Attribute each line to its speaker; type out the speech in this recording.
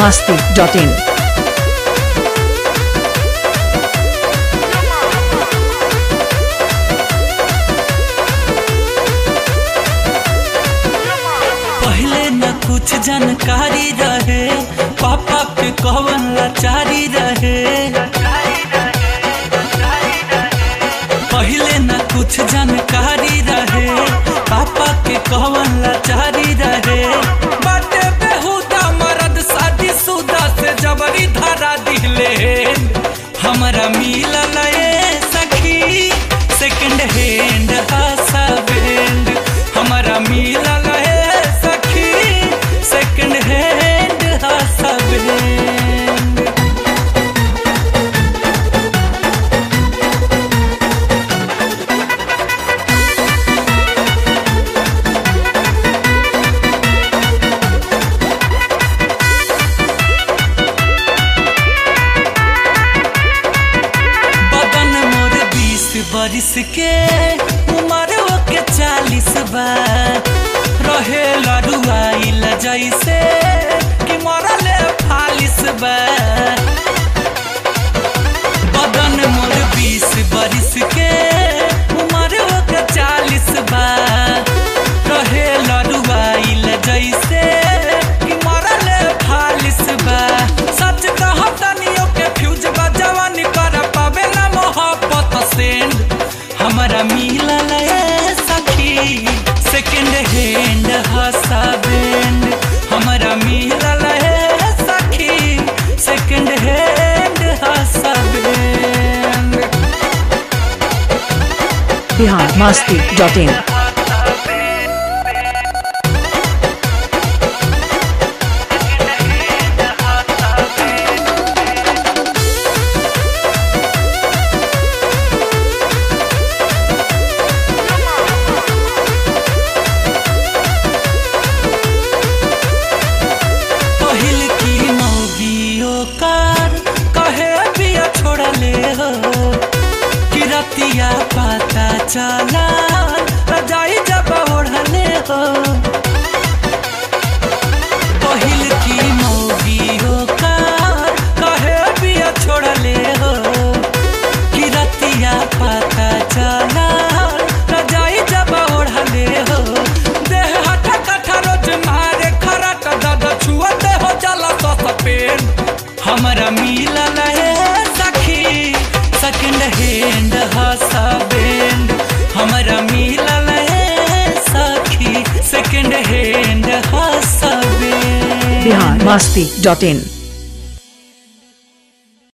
Speaker 1: masti.in.
Speaker 2: पहले न कुछ जानकारी रहे पापा के कवन लाचारी रहे पहले न कुछ जानकारी रहे पापा के कवन लाचारी रहे बाटे बेहुदा मरद शादी सुदा से जबरी धारा दिले हमरा मिलल ए सखी सेकंड हैंड हासा बैंड हमरा मिलल ए सखी सेकंड हैंड हासा बैंड बदन मोर बीस बरिस के उम्र के चालीस बा रहे लड़ुआइल जैसे कि मरले फालिस बा बदन मोर बीस बरिस के उम्र के चालीस बा रहे लड़ुआइल जैसे कि मरले फालिस बा सच कहतनियो के फ्यूज बा जवानी कर पावे ना मोहब्बत सेंड हमरा मिलल ए सखी सेकंड हैंड हसा बैंड हमरा मिलल ए सखी second hand husband
Speaker 1: Bihar masti.in.
Speaker 2: पहिल की मौगियो कार कहे बिया छोड़ले हो किरतिया पता चला रजाई जब ओढ़ले हो पहिल की मौगियो कार कहे बिया छोड़ले हो किरतिया पता चला रजाई जब ओढ़ले हो देह हटा कठा रोज मारे खरट दद छुअते हो जाला तो सपेन हमरा मिलल है सखी सेकंड हैंड हसा बैंड हमरा मिलल है सखी second hand husband
Speaker 1: Bihar masti.in.